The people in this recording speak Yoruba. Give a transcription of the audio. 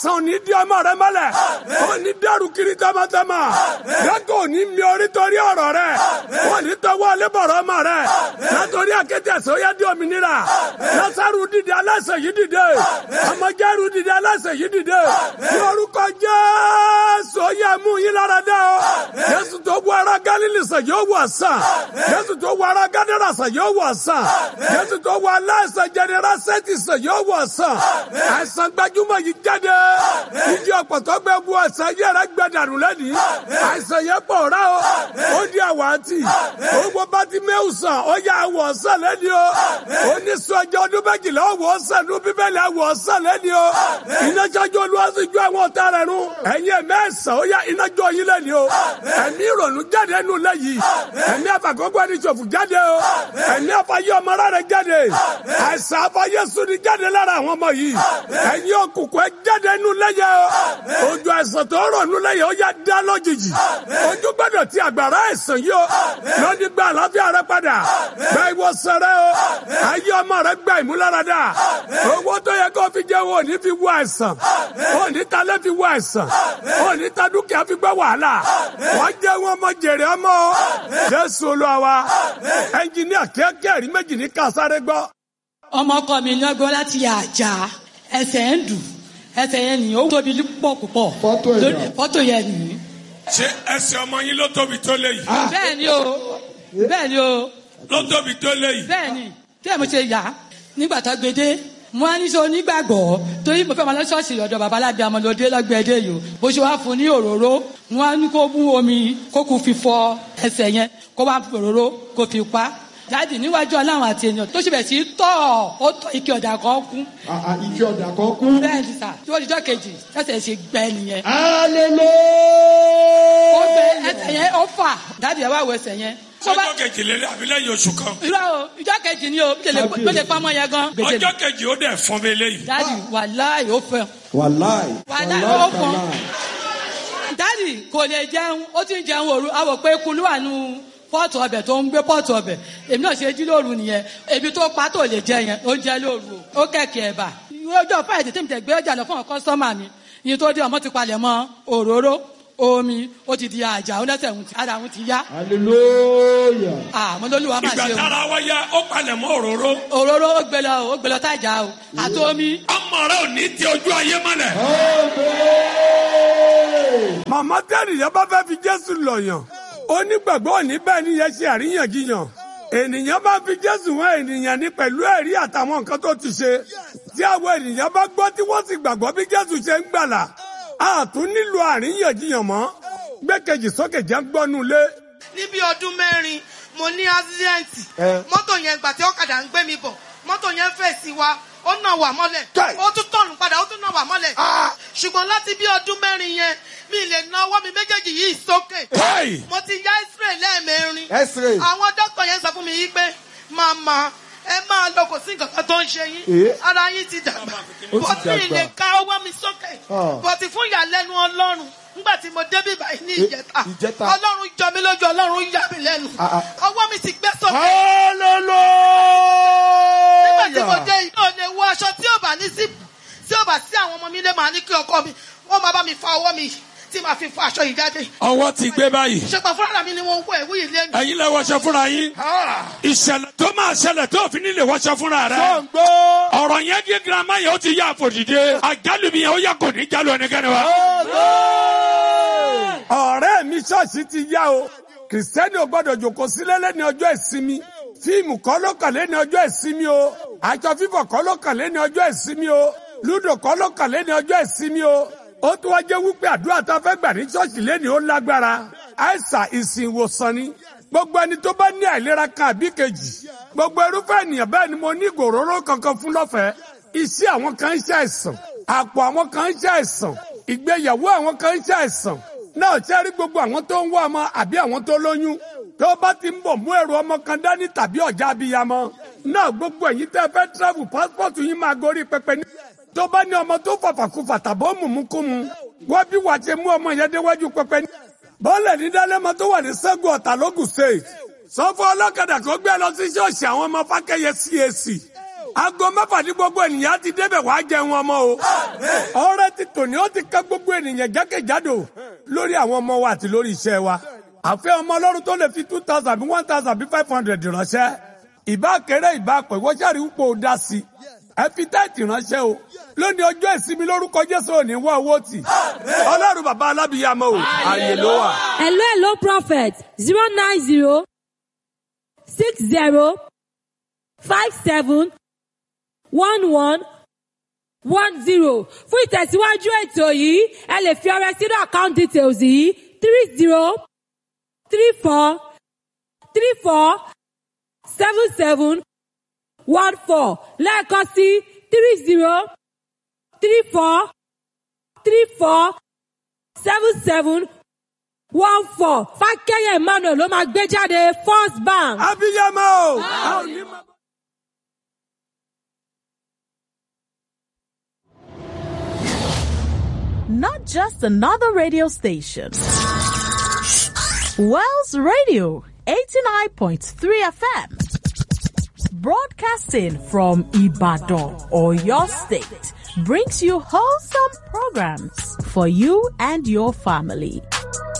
sàn ní di ọmọ rẹ mọ́lẹ̀ ó ní dẹrù kiri tọmọtọmọ yàgò ní mi orí torí ọ̀rọ̀ rẹ ó ní tọwọ́ alébọ̀rọ̀ ọmọ rẹ látọrí akéde ẹ̀sọ́ yá di òmìnira lásàrù dìde aláṣẹ yìí dìde ọmọjẹ́rù dìde aláṣẹ yìí dìde ní orúkọ Jésù ó yẹ mú yín lára dá o Jésù tó wọ ara Gálílì sàn yóò wọ̀ sàn Jésù tó wọ ara Gádàrà sàn yóò wọ̀ sàn Jésù tó wọ aláìsàn jẹnira sẹ́tì sàn yóò wọ̀ sàn àìsàn gbajúmọ̀ yìí jáde ìdí ọ̀pọ̀tọ́ gbẹ bu àìsàn yẹ rẹ gbẹ dànù lẹ́nìí àìsàn yẹn pọ̀ rà o ó di àwàtì owó bá ti mẹ́wù sàn ó yà àwọ̀ sàn lẹ́nìí o ó ní sọ́jà ọdún méjìlá ọ̀wọ̀ sàn ní bíbélì àwọ̀ sàn lẹ́nìí o iná jọjọ olúwàsí ju àwọn ọ̀tá rẹ̀ run ẹ̀yin mẹ́sàn ó yà iná jọ yín lẹ́nìí o ẹ̀mí ìrònú jáde nù lẹ́yìn ẹ̀mí àfàkọ́gbọ́ ẹni ṣòfò jáde o ẹ̀mí àfàyè ọmọ rẹ̀ jáde àìsàn àfàyè sùnì jáde lára àwọn ọmọ yìí ẹ̀yin òkùnkùn ẹ jáde nù lẹ́yẹ o ojú àìsàn tó rọ̀ nù lẹ́yẹ ó yà dá lójijì ojú gbọ́dọ̀ ti àgbàrá àìsàn yìí o lónìí gba àlàáfíà rẹ padà gba ìwòsàn rẹ o ayé ọmọ rẹ gba ìmúláradá owó tó yẹ kó fi jẹun òní fi wọ àìsàn òní talẹ́ fi wọ àìsàn òní ta dúkìá fi gbọ́ wàhálà wọ́n jẹ́ wọn ọmọ jèrè ọmọ o jésù olúwa wa ẹnjìníà kíákíá rí méjì ní kásáré gbọ́. ọmọ ọkọ mi ní ọgbọ́n láti àjà ẹsẹ̀ ń dùn ẹsẹ̀ yẹn nìyí ó tóbi púpọ̀ púpọ̀ Fọ́tò yẹn. Lórí- fọ́tò yẹn nìyí. ṣé ẹsẹ̀ ọmọ yín ló tóbi tó léyìí bẹ́ẹ̀ ni o bẹ́ẹ̀ ni o ló tóbi tó léyìí. bẹ́ẹ̀ ni tí ẹ̀ mo ṣe yà á nígbà tó gbede mo á ní sọ onígbàgbọ́ torí mo fẹ́ máa lọ ṣọ́ọ̀ṣì ọ̀dọ̀ babaláde amọ̀lódé lọ́gbẹ̀ẹ́dẹ́ yìí o bó ṣe wá fún un ní òróró wọn á ní kó mú omi kó kú fi fọ ẹsẹ̀ yẹn kó wá fi òróró kó fi pa jáde níwájú ọlọ́run àti ènìyàn tó ṣe bẹ̀ sí tọ̀ ó tọ̀ ike ọ̀dà kan kú Ike ọ̀dà kan kú. bẹ́ẹ̀ ni sà tí wọ́n ti jọ́ kejì ẹsẹ̀ ṣe gbẹ nìyẹn Hallelujah. ó gbé ẹsẹ̀ yẹn ó fà jáde ẹ̀ wá wo ẹsẹ̀ yẹn. tó bá- ọjọ́ kejìlélẹ́ àbí lẹ́yìn oṣù kan irọ́ o ìjọ́ kejì ni o bí lè pamọ́ yẹn gan. ọjọ́ kejì ó dẹ̀ fún mi léyìí. dáàdì wàláì ó fẹ́ Wàláì. Wàláì, ó fọ́n. dáàdì kò lè jẹun ó ti ń jẹun òru àwọ̀ pé kulú wà nù pọ́ọ̀tù ọbẹ̀ tó ń gbé pọ́ọ̀tù ọbẹ̀ èmi náà ṣe jí lóru nìyẹn ebi tó pa tó lè jẹ yẹn ó jẹ lóru o ó kẹ̀kẹ́ ẹ̀bà ọjọ́ fáìdì tí mi tẹ̀ gbé ọjà lọ fún ọkọ sọ́mà mi iye tó dé ọmọ ti palẹ̀ mọ́ òróró omi ó ti di àjà ó lẹ́sẹ̀ òun ti ara òun ti yá Hallelujah. àmọ́ lólúwa máa ìgbà ṣe o tára wa ya ó palẹ̀ mọ́ òróró òróró ó gbé lọ ó gbé lọ tájà o àti omi ọmọ rẹ ò ní ti ojú ayé mọ́lẹ̀. Amen. màmá tẹ́lẹ̀ yẹn bá fẹ́ fi jésù lọ̀yàn onígbàgbọ́ òní bẹ́ẹ̀ ni yẹn ṣe àríyànjiyàn ènìyàn bá fi jésù wọn ènìyàn ní pẹ̀lú ẹ̀rí àtàwọn nǹkan tó ti ṣe tí àwọn ènìyàn bá gbọ́ tí wọ́n sì gbàgbọ́ bí jésù ṣe ń gbàlà a tún nílò àríyànjiyàn mọ́ gbẹ́kejì sókè jẹ́ ń gbọ́nú lé ní bí ọdún mẹ́rin mo ní ásídẹ́ǹtì Ẹ. mọ́tò yẹn gbà tí ọ̀kadà ń gbé mi bọ̀ mọ́tò yẹn fẹ̀ sí wa ó nà wà mọ́lẹ̀ Kai. ó tún tọ̀nù padà ó tún nà wà mọ́lẹ̀ Ah. ṣùgbọ́n láti bí ọdún mẹ́rin yẹn mi lè na ọwọ́ mi méjèèjì yìí sókè Hey! mo ti ya x-ray lẹ́ẹ̀mẹrin X-ray. àwọn dókítà yẹn sọ fún mi yìí pé màmá ẹ máa lọ kò sí nǹkan kan tó ń ṣe yín Eh. ara yín ti dàgbà Ó ti bọ́tí mi dàgbà. lè ka ọwọ́ mi sókè Ah. bọ́tí fún ìyàlẹ́nu ọlọ́run nígbà tí mo débí báyìí ní Eh, ìjẹta ìjẹta. ọlọ́run jọ mí lójú ọlọ́run yà mí lẹ́nu Ah, ah. ọwọ́ mi ti gbé sókè nígbà tí mo Hallelujah. dé yìí náà lè wọ aṣọ tí ò bá ní sípò tí ò bá sí àwọn ọmọ mi lé màá ní kí ọkọ mi wọ́n máa bá mi fa ọwọ́ mi tí màá fi fa aṣọ yìí jáde ọwọ́ ti gbé báyìí ṣùgbọ́n fúnra mi ni wọ́n wọ ẹ̀wú yìí lẹ́nu ẹ̀yin lẹ wọṣọ fúnra yín ìṣẹ̀lẹ̀ tó máa ṣẹlẹ̀ tó fi nílé wọṣọ fúnra rẹ Gbọ́. ọ̀rọ̀ yẹn di girama yẹn ó ti yá àfòdìdé àjálù mi yẹn ó yẹ kò ní jálù ẹnikẹ́ni wa. Amen. ọ̀rẹ́ mi ṣọ́ọ̀ṣì ti yá o kìrìsìtẹ́nì ò gbọ́dọ̀ jòkó sílé lẹ́ni ọjọ́ ìsinmi fíìmù kọ́ ló kàn lẹ́ni ọjọ́ ìsinmi o aṣọ fífọ̀ kọ́ ló kàn lẹ́ni ọjọ́ ìsinmi o lúdò kọ́ ló kàn lẹ́ni ọjọ́ ìsinmi o ó tún wá jẹ́ wípé àdúrà tó fẹ́ gbà ní ṣọ́ọ̀ṣì lẹ́ni ó lágbára àìsàn ìsìn ìwòsàn ni gbogbo ẹni tó bá ní àìlera kan àbí kejì gbogbo irúfẹ́ ènìyàn bẹ́ẹ̀ ni mo ní ìgòróró kankan fún lọ́fẹ̀ẹ́ iṣẹ́ àwọn kan ń ṣe àìsàn àpò àwọn kan ń ṣe àìsàn ìgbéyàwó àwọn kan ń ṣe àìsàn náà ṣe rí gbogbo àwọn tó ń wá ọmọ àbí àwọn tó lóyún tó bá ti ń bọ̀ mú èrò ọmọ kan dání tàbí ọ̀já abiyamọ náà gbogbo ẹ̀yin tẹ́ fẹ́ travel passport yín máa gorí pẹpẹ ní. tó bá ní ọmọ tó fàfàkùfà tàbó mùmúkùmù wọ́n bí wàá ṣe mú ọmọ yẹn déwájú pẹpẹ ní. bọ́ọ̀lù ní dálẹ́mọ tó wà ní sẹ́gun ọ̀tà lógùn state sọ fún ọlọ́kadà kó gbé lọ sí ṣọ́ọ̀ṣì àwọn ọmọ fákẹ́yẹ CAC aago mẹ́fà ní gbogbo ènìyàn ti débẹ̀ wá jẹun ọmọ o. ọrẹ ti tòní ó ti ká gbogbo ènìyàn jákèjádò lórí àwọn ọmọ wa àti lórí iṣẹ́ wa. àfẹ́ ọmọ ọlọ́run tó lè fi two thousand bí one thousand bí five hundred ránṣẹ́. ìbá kéré ìbá pẹ̀ wọ́n ṣàrí wípé ó dá sí i. ẹ fi táìtì ránṣẹ́ o. lónìí ọjọ́ ìsinmi lórúkọ jésù ò ní wá owó tì. ọlọ́run bàbá alábìyàmọ́ o àyè ló wà. hello hello prophet zero nine zero six zero five seven one one one zero fún ìtẹ̀síwájú ètò yìí ẹ lè fi ọrẹ sínú account details yìí three zero three four three four seven seven one four lẹ́ẹ̀kan sí three zero three four three four seven seven one four fákẹ́yẹ̀ emmanuel ló máa gbé jáde first bank. abiyamọ o. a ò ní máa. not just another radio station. Wells Radio 89.3 FM, broadcasting from Ibadan or your state, brings you wholesome programs for you and your family.